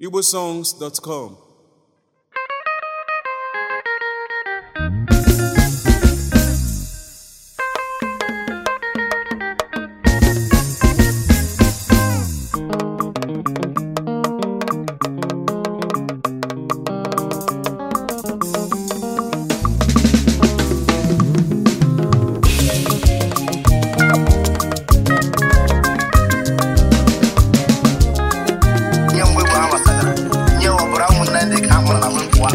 igbosongs.com nye mgbe bụ ha gbasara nye ọbụra ụmụnne ndị ka a mụrụ na nwepụwa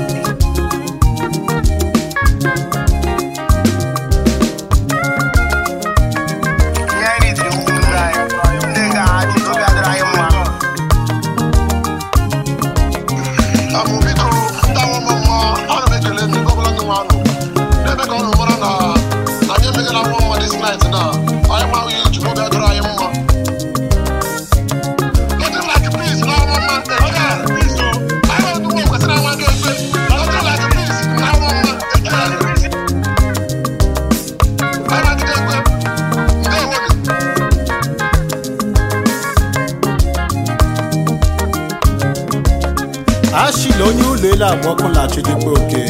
ihe anyị ritiri ụmụnne anyị ndị ga-achị obi adịrị anyị mma Amụ biko ndị awọ m mma ana m ekele ndị ọbụla ndị nwa anụ n'ebe ka ọnụ mara na na anyị emegala nwa mma dis night na anyị ma ihe ji n'obi adịrị anyị mma Nothing like peace na awọ mma again. Anyị bụ ndị kwesịrị anwa gị ekpe. Nothing like peace na awọ mma again. Anyị na-adịghị ekpe. Ndewo gị. ashila onye ụlọ elu abụọ kụlachi dịkwa oke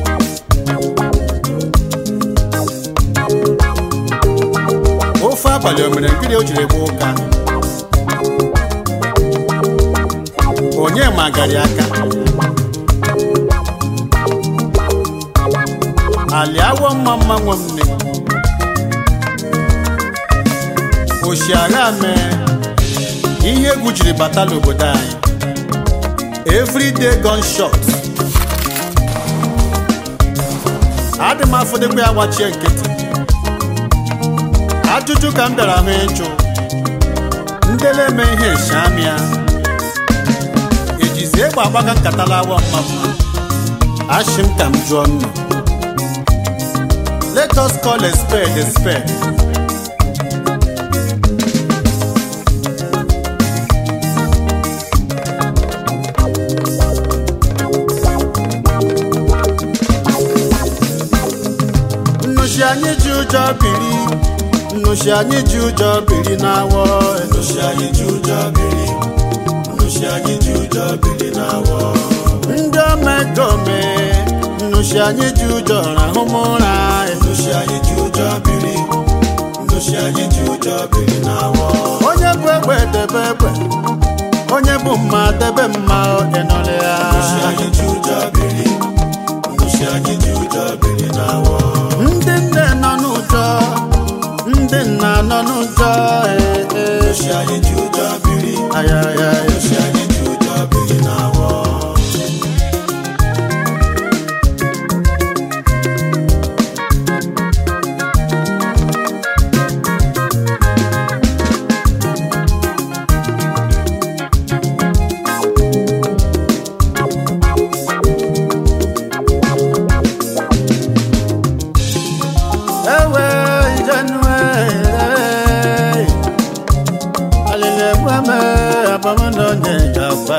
ofe abalị o mere nkiri o jiri gba ụka onye magari aka ali awọ mma mma nwe m nne oshiagha mee ihe egwu jiri bata n'obodo anyị everyday gunshot adị m afọdekwa ya gbachie nkịtị ajụjụ ka m bịara hụ ịjụ ndele eme ihe shamia ejizi egbe agbaga nkata lawa mmamma ashị m ka m jụọ nnu let us call a spade a spade nnushi anyị ji ụjọ biri nnushi anyị ji ụjọ biri n'awọ nnushi anyị ji ụjọ biri nnushi anyị ji ụjọ biri n'awọ ndị omekome nnushi anyị ji ụjọ rahụ m ụra nnushi anyị ji ụjọ biri nnushi anyị ji ụjọ biri n'awọ onye bụ egbe debe egbe onye bụ mma debe mma ịnọrọ ya nnushi anyị ji ụjọ biri nnushi anyị ji ụjọ biri n'awọ ndị nne nọ n'ụjọ ndị nna nọ n'ụjọ ee, ee. Aya, aya, aya. ewe ijenue alịlegbeme abamnonye gakwa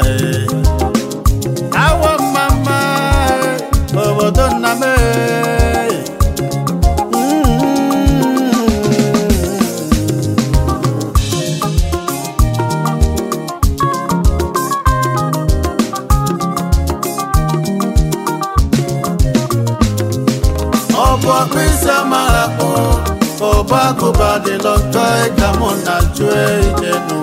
awọ mmamma obodo nna m ọbụ ọkpụisi amara kpụ ọbụ agụba dị lọtọ ịga mụ na jụọ ijenu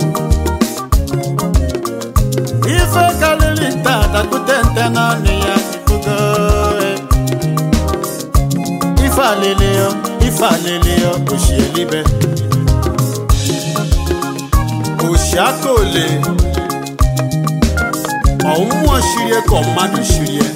ife karịrị nta dakute nte n'ọnụ ya ifugo ife alịlịọ ife alịlịọ oshi elibe oshi aka ole ọmụmụ shirie ka mmadụ shirie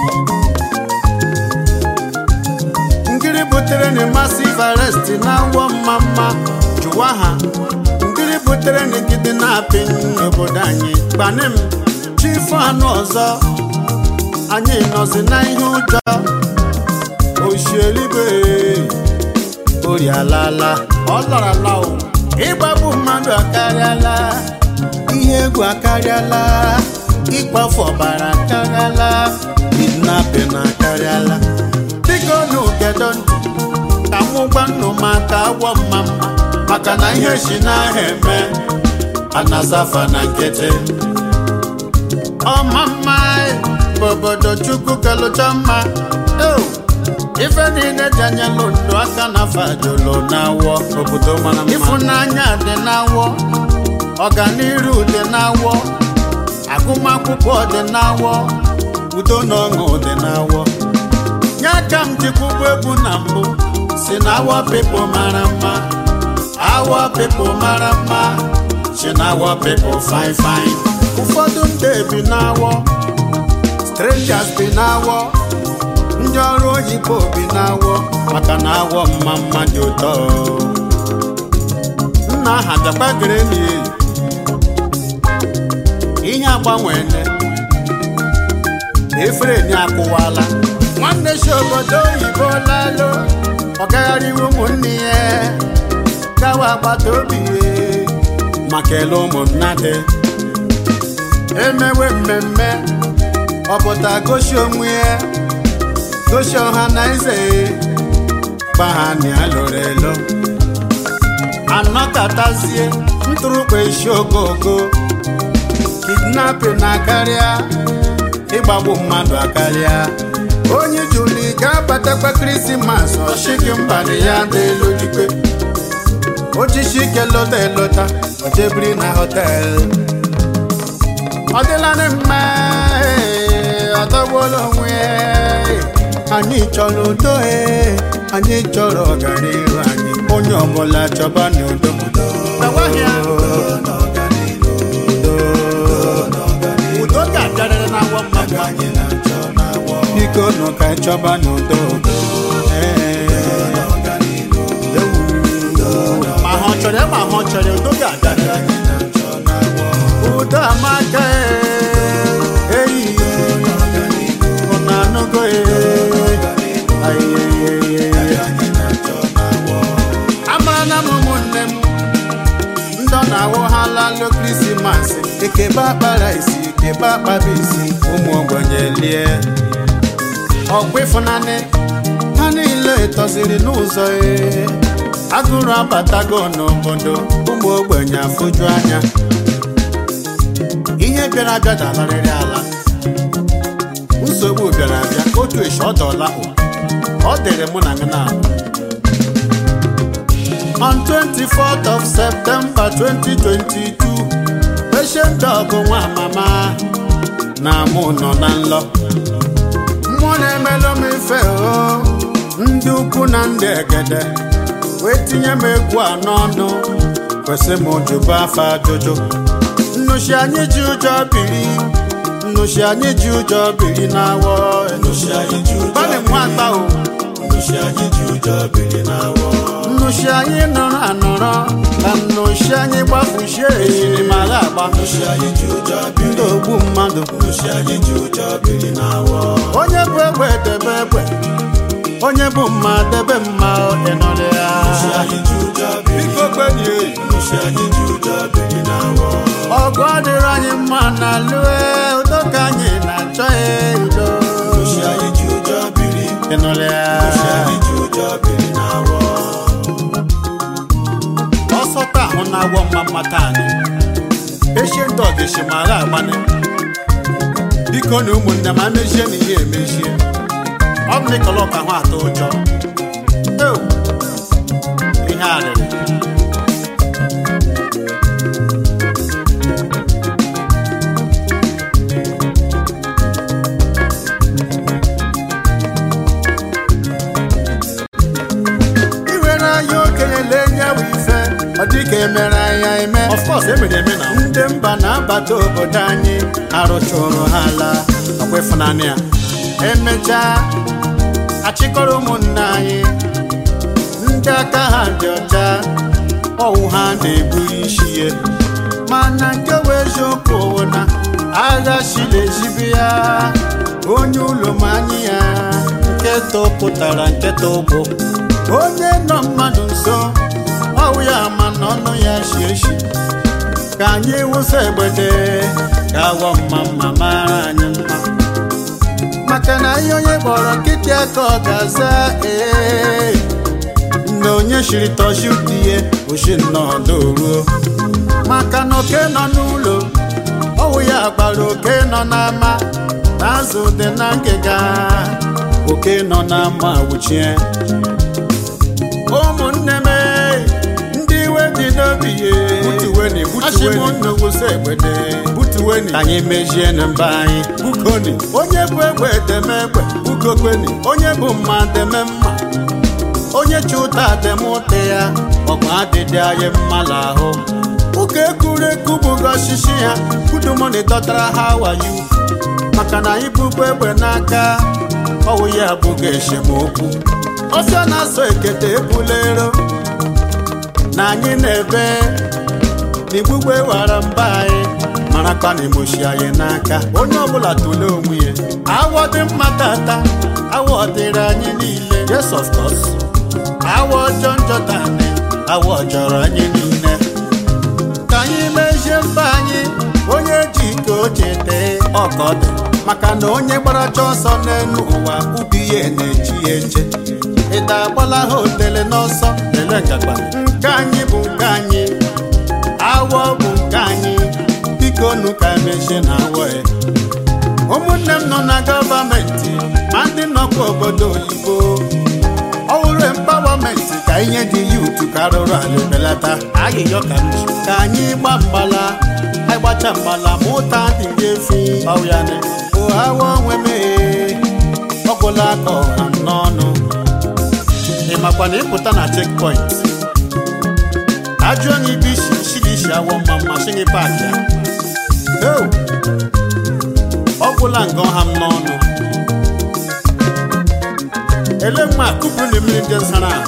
nkiri butere na massive arrest na awọ mma mma jụwa ha nkiri butere na gidi na-apị n'obodo anyị gbanim chifu anụ ọzọ anyị nọzi na ihe ụjọ oshielibe ori alala ọ larala o ịgbagbu mmadụ akarịala ihe egwu akarịala ịkpafu ọbara akarịala kidnapping akarịala biko nụ gedo ntị ka mụ gwa nnụ maka agwọ mma mma maka na ihe si n'ahịa eme anazafa na nkịtị ọma mma bụ obodo chukwu kalụcha mma Eo, ife niile ji anya ndụ aka na fajolo na-awọ obodo mara mma ịfụnanya dị n'awọ ọganiru dị n'awọ agụmakwụkwọ dị n'awọ udo na ọṅụ dị n'awọ nye aka m jikwugbu egwu na mbụ si na awọ pipo mara mma awọ pipo mara mma si na awọ pipo fine fine ụfọdụ ndị bi n'awọ strangers bi n'awọ ndị ọrụ oyibo bi n'awọ maka na awọ mma mma dị ụtọ nna aha bịakwagere n'iyi ihe agbanwene efere ni akụwala nwanne si obodo oyibo lalo ọgagharịwa ụmụnne ya gawa agbata obi ya maka ele ụmụnna dị emewe mmemme ọpụta gosi onwe ya gosi ọha na eze ya gba ha na ya lụrụ elo anọkatazie ntụrụkpa isi ogogo kidnapping na-akarịa ịgbagbu mmadụ akarịa onye juli ga-abatakwa krismas ọchịghị mbalị ya dị elu dikwe ochichi ike lọta elọta ojebiri na họtel ọ dịlanị mma ee, ọ tọgbuola onwe ya. anyị chọrọ udo ee, anyị chọrọ ọganihu anyị onye ọbụla chọba n'udo Gbawaghị ya. udo ga-abịarịrị n'awọ mmadụ biko nụ ka anyị chọba n'udo Ee. ma ha ọ chọrọ ya ma ha ọ chọrọ ya, udo ga-abịarịrị udo amaka ee, eyi ọ na-anụgo ee. Ayeyeyeye. amara na m ụmụnne m ndị ọ na-awụ ha lalụ krismas ekebe akpara isi ekebe akpaba isi ụmụ ogbenye lie ọkwa ịfụnanị ha niile tọziri n'ụzọ ee agụrụ abatago n'obodo ụmụ ogbenye afụju anya ihe bịara abịa dalarịrị ala nsogbu bịara abịa otu eshi ọ dọla ọ dịrị mụ na gị na On 24th of September 2022, patient dog nwa mama na mụ nọ na nlọ. Mmụọ na-emelụ m ife o, ndị ukwu na ndị egede, wee tinye m egwu a n'ọnụ, kwesị m jụba afọ ajụjụ. Nnụchi anyị ji ụjọ biri, nnụchi anyị ji ụjọ biri n'awọ. Gbalị nwa akpa o. nnụchi anyị nọrọ anọrọ ka nnụchi anyị gbafuchie ejirimara agba ndị ogbu mmadụ onye bụ egbe debe egbe onye bụ mma debe mma ịnọrọ ya biko gbenye ọgụ adịrị anyị mma na lue udo ka anyị na-achọ ya udo ịnọrọ ya ọsọ taa ahụ na-agwọ mma mmata anyị echie ndị ọgịshimara agbanị biko na ụmụnne m amechie na ihe emechie ọ bụ n'ịkọlọ ka ahụ atọ ụjọ Eo, ihe arịrị iwere anya okenye lee nye bụ ife ọ dịka emere anya eme of course emere eme na ndị mba na-abata obodo anyị arụchụrụ ha ala ọkwa ịfụnanya ya emechaa achịkọrọ ụmụnne anyị ndị aka ha dị ọcha ọwụ ha na-ebu isi ya mana nke bụ eziokwu wụ na agha shila ezibi ya onye ụlọ ma anyị ya nketa pụtara nketa ụgbọ onye nọ mmadụ nso ọwụ ya ma na ọnụ ya shi eshi ka anyị wụsa egbede ka awọ mma mma mara anyị mma maka na ihe onye kpọrọ nkịtị aka ọ ga-aza ee na onye shiri tọzi utie oshi nnọọ ruo maka na oke nọ n'ụlọ ọwụ ya gbara oke nọ n'ama na azụ dị na ngịga oke nọ n'ama wuchie ụmụnne m ndị iwe dị n'obi ye Butuweni, butuweni. achịmụnnugwuso egbede butuweni ka anyị mejie na mba anyị bukoni onye bụ egbe deme egbe bukokweni onye bụ mma deme mma onye chi ụta deme ụta ya ọgba adịdị anyị mma n'ahụ ụka ekwurekwu bụgo osisi ha kudumoni dọtara ha wayo maka na anyị bụbu egbe n'aka ọwụ ya abụghị esemokwu ọsọ na-asọ ekete ebulero na anyị na-ebe n'igbugbe wara mba anyị marakwa na emoshi anyị n'aka onye ọbụla tụlee onwe ya awọ dị mma tata awọ dịrị anyị niile yes of course awọ ọjọọ njọ tani awọ jọrọ anyị niile ka anyị mezie mba anyị onye ji ike oche tee ọkọdụ maka na onye gbaracha ọsọ n'elu ụwa ubi ya na-echi ya eche ịda agbala ha otele n'ọsọ lele ngagba nke anyị bụ nke anyị awọ bụ nke anyị biko nu ka emezie na awọ ya ụmụnne m nọ na gọọmenti ma ndị nọkwa obodo oyibo ọhụrụ empawamenti ka ihe dị yutu ka arụrụ ala belata ayịyọ ka m ji ka anyị gba mgbala anyị gbacha mgbala ma ụta adịghị efi ọyane ohawa onwe m ee, ọgwụla aka ọha m n'ọnụ ị makwa na ịpụta na chekpọint ajụọ na ibe isi shiri isi awọ mma mma shini paaki a Eo! ọgwụla nga ọha m n'ọnụ ele mma kụpụrụ na mmiri ndị nsara ahụ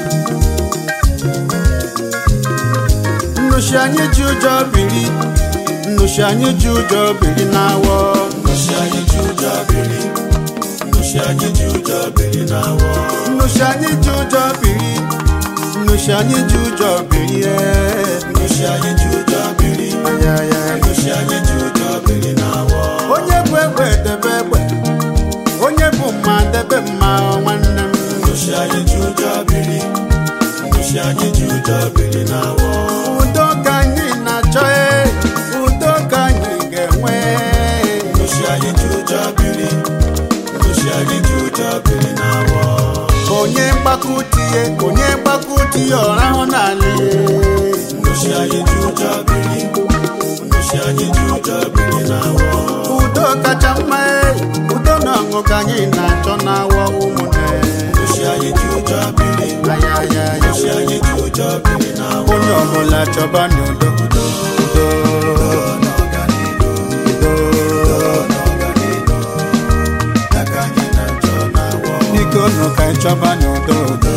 nnushi anyị ji ụjọ biri nnushi anyị ji ụjọ biri n'awọ nnushi anyị ji ụjọ biri nnushi anyị ji ụjọ biri n'awọ nnushi anyị ji ụjọ biri nnushi anyị ji ụjọ biri ee nnushi anyị ji ụjọ biri ayaya nnushi anyị ji ụjọ biri n'awọ onye bụ egbe debe egbe onye bụ mma debe mma nwanne m nnushi anyị ji ụjọ biri nnushi anyị ji ụjọ biri n'awọ udo ka anyị na-achọ ee udo ka anyị ga-enwe nnushi anyị ji ụjọ biri nnushi anyị ji ụjọ biri n'awọ onye mgbakutie onye mgbakutie ọrahụ n'ala nnushi anyị ji ụjọ biri nnushi anyị ji ụjọ biri n'awọ udo kacha mma ee udo na ọṅụ ka anyị na-achọ n'awọ ụmụnne nnushi anyị ji ụjọ biri ayaya nnushi anyị ji ụjọ biri n'awọ onye ọbụla chọba n'udo udo udo biko nụ ka anyị chọba n'udo udo